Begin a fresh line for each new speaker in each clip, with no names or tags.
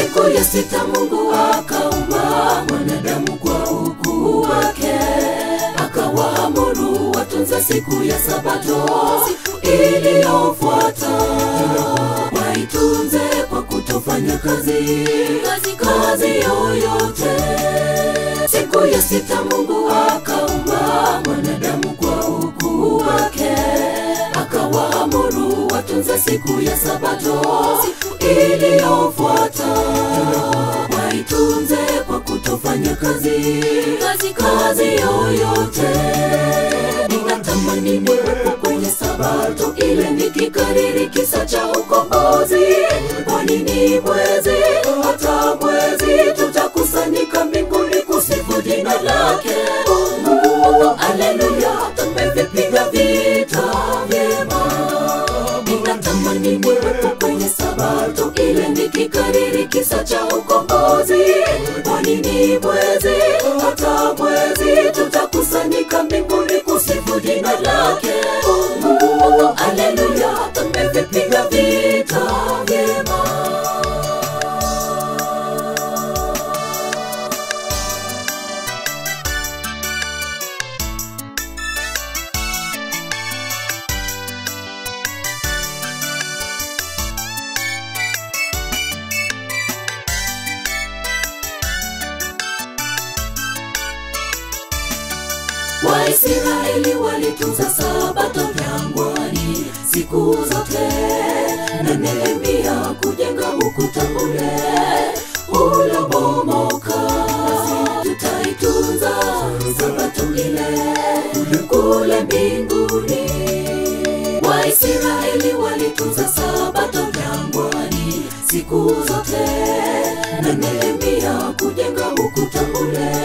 siku ya sita mungu akaumba mwanadamu kwa ukuu wake akawaamuru watunze siku ya sabato iliyofuata waitunze kwa kutofanya kazi kazi yoyote siku ya sita mungu akaumba mwanadamu kwa ukuu wake akawaamuru watunze siku ya sabato iliyofuata waitunze kwa kutofanya kazi kazi yoyote ninatamani niwepo kwenye sabato ile nikikariri kisa cha ukombozi kwa nini mwezi hata mwezi tutakusanyika mbinguni kusifu jina lake mungu aleluya tumevipiga vita vyema ninatamani niwepo kwenye sabato ile nikikariri kisa cha ukombozi kwa nini mwezi hata mwezi tutakusanyika mbinguni kusifu jina lake mungu aleluya tumevipiga vita vyema waisraeli walitunza sabato jangwani siku zote na nehemia kujenga ukuta ule ulobomoka tutaitunza sabato ile kule mbinguni waisraeli walitunza sabato jangwani siku zote na nehemia kujenga ukuta ule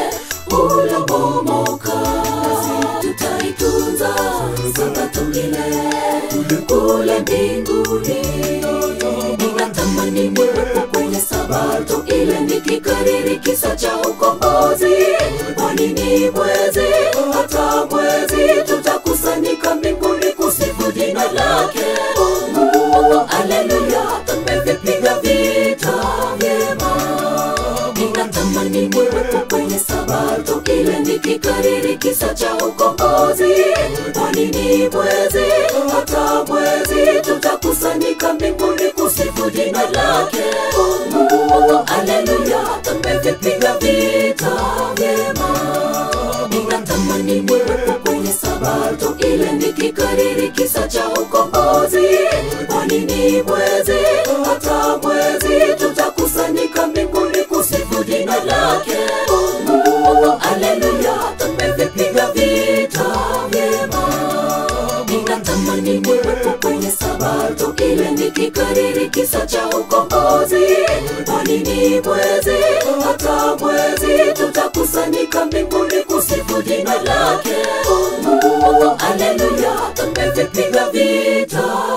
ulobomoka tutaitunza sabato ile kule mbinguni ninatamani niwepo kwenye sabato ile nikikariri kisa cha ukombozi kwa nini mwezi hata mwezi tutakusanyika mbinguni kusifu jina lake mungu aleluya tumevipiga vita vyema ninatamani niwepo kwenye sabato ile nikikariri kisa cha ukombozi kwa nini mwezi hata mwezi tutakusanyika mbinguni kusifu jina lake mungu aleluya tumevipiga vita vyema ninatamani niwepo kwenye sabato ile nikikariri kisa cha ukombozi kwa nini mwezi hata mwezi tutakusanyika mbinguni kusifu jina lake mungu aleluya tumevipiga vita vyema ninatamani niwepo kwenye sabato ile nikikariri kisa cha ukombozi kwa nini mwezi hata mwezi tutakusanyika mbinguni kusifu jina lake mungu aleluya tumevipiga vita